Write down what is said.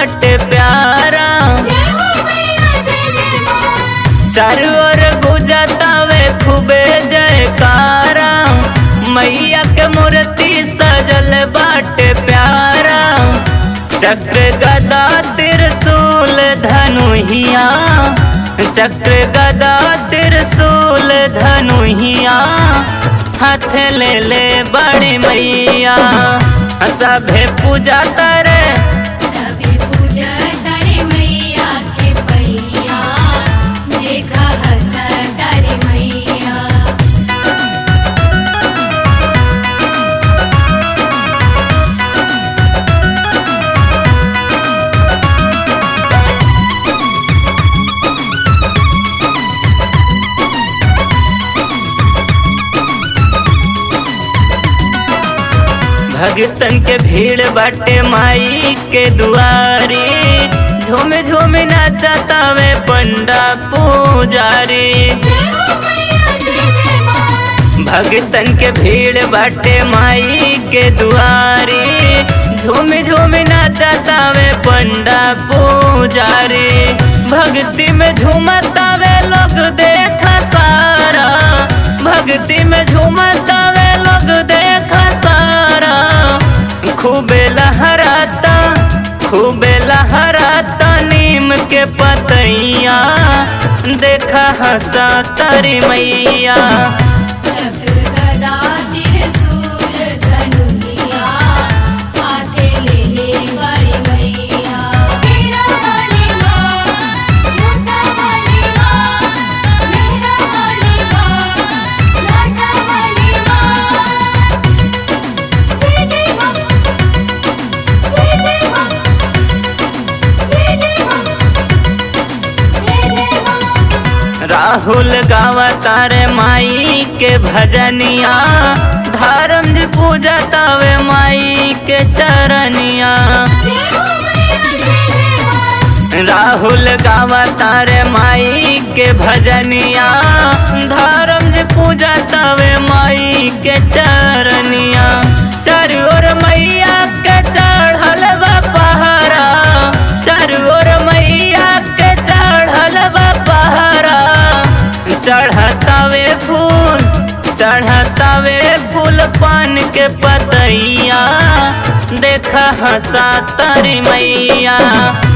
बाटे प्यारा जय हो मैया जय जय माँ चारू ओर गुजतावे खूबे जयकारा मैया के मूर्ति सजल बाटे प्यारा चक्र गदा त्रिशूल धनुहिया चक्र गदा त्रिशूल धनुहिया हाथ ले ले बड़ी मैया सभे पूजा करे सभी पूजा तारे मैया के पैया देखा हंस तारे मैया भगतन के भीड़ बाटे माई के दुआरी झूम झूम नाचतावे पंडा पुजारी जय हो मैया जय जय माँ भगतन के भीड़ बाटे माई के दुआरी झूम झूम नाचतावे पंडा पुजारी भक्ति में झूमतावे लोग देखा सारा भक्ति में झूमतावे लोग देखा सारा खूबे लहराता खूबे लहराता नीम के पतैया देखा हंसा तारी मैया चक्र गदा त्रिशूल धनुहिया हाथे ले ले बड़ी मैया मेरा वाली माँ छोटा वाली माँ मेरा वाली माँ लाटा वाली माँ जय जय माँ जय जय माँ जय जय माँ जय जय माँ राहुल गावा तारे माई के भजनिया धर्म जी पूजा तावे माई के चरनिया जय हो मैया जय जय माँ राहुल गावा तारे माई के भजनिया धर्म जी पूजा तावे माई के चरनिया चारू ओर मैया के चढ़ल बा पहाड़ा चारू ओर मैया के चढ़ल बा पहाड़ा चढ़तावे फूल चढ़तावे फूल पान के पतैया देखा हंसा तारी मैया